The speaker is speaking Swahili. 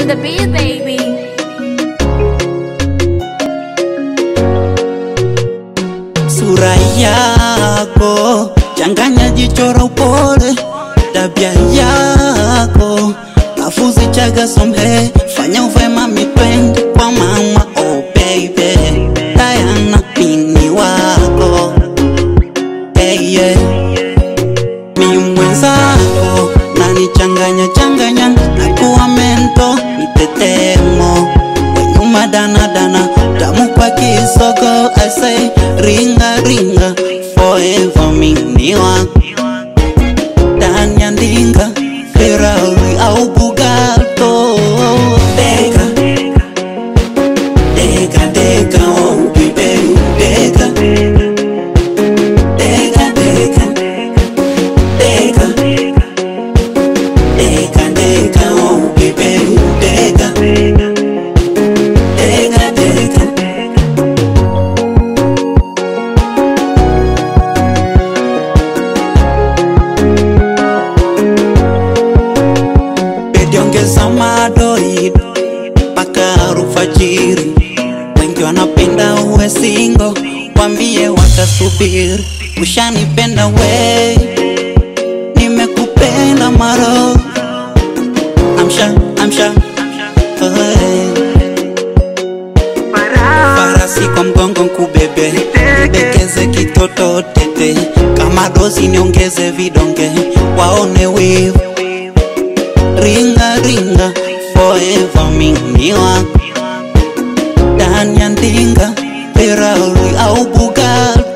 the beat, baby. Sura yako changanya jichora upole, tabia yako lafuzi chaga somhe, fanya uve mami twende kwa mama. Oh baby, Diana mini wako hey, yeah. Mi mwenzako nanichanganya changanya, nakuwa mento nitetemo wenyuma danadana tamu kwa kisogo I say ringa ringa forever mini wako ndani ya ndinga Ferrari au Bugato Deka Deka Deka oh baby Deka Deka Deka Deka Deka Deka oh baby Deka Deka Deka Bedi ongeza madoi mpaka alfajiri. Wengi wanapenda uwe singo, wambie watasubiri. Ushanipenda we, nimekupenda maro. Amsha, amsha, oh, farasi kwa mgongo nkubebe, dekeze kitoto tete, kama dozi niongeze vidonge, waone wivu ringa ringa forever mimi wako ndani ya ndinga Ferrari au Bugatti